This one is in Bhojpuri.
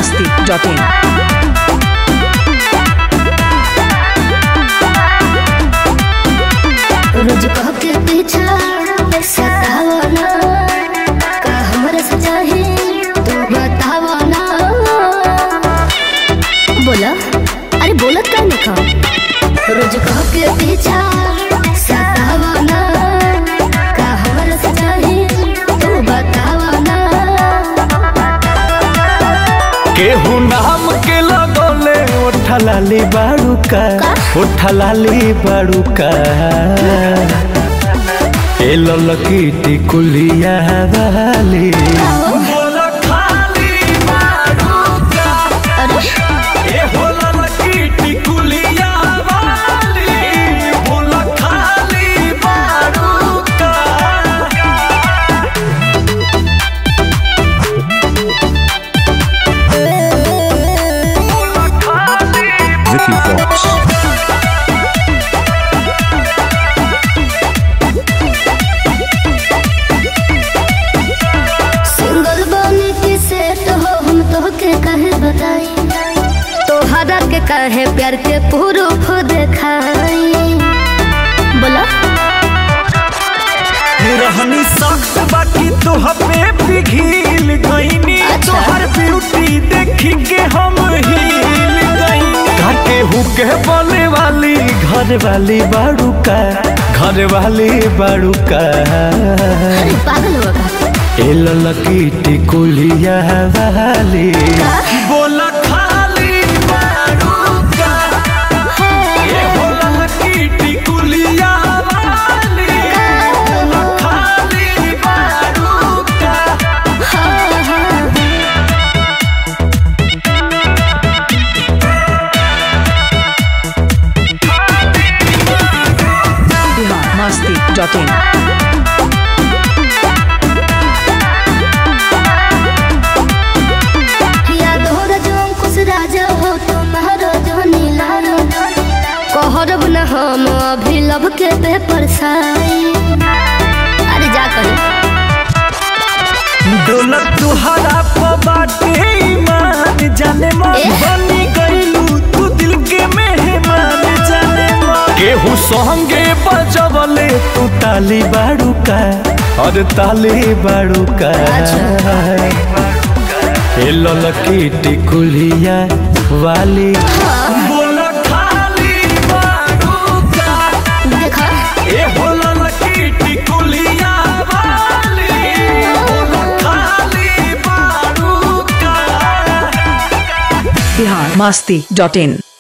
masti.in. रोज कह के पीछा सतावना का हमरे से चाहे तू बतावना बोला अरे बोलत का नहीं खा रोज कह के पीछा सतावना का हमरे से चाहे तू बतावना केहू नाम के लगोले ओठलाली बाड़ूका ओठलाली बाड़ूका ए ललकी टिकुलिया वाली अरे ए हो ललकी टिकुलिया वाली बोल खाली बाड़ूका Vicky Fox. सिंगल बने के सेट हो हम तो के कहे बताई तोहरा के कहे प्यार के प्रूफ देखाई बोला रहनी सख्त बाकी तोह पे पिघिल गईनी अच्छा। तोहर ब्यूटी देखी के हम हिल गईनी काके हुके बोले वाली घर वाली बाड़ू का घर वाली बाड़ू का अरे पागल हो का ए ललकी टिकुलिया वाली बोला खाली बाड़ू का ए हो ललकी टिकुलिया वाली बोला खाली बाड़ू का हाँ, हाँ। Bihar masti.in. याद हो रजो कुछ राजा हो तुम्हारो जो नीला कहरब न हम अभी लब के पेपर साई अरे जा कर डोलक तुहरा बाटे ईमान जाने मन एह। बनी गईलू तू दिल के मेहमान जाने मन केहू संगे बजवले तू ताली बाड़ू का और ताली बाड़ू का ए ललकी टिकुलिया वाली बोला खाली बाड़ू का देखा ए हो ललकी टिकुलिया वाली बोला खाली बाड़ू का Bihar masti.in.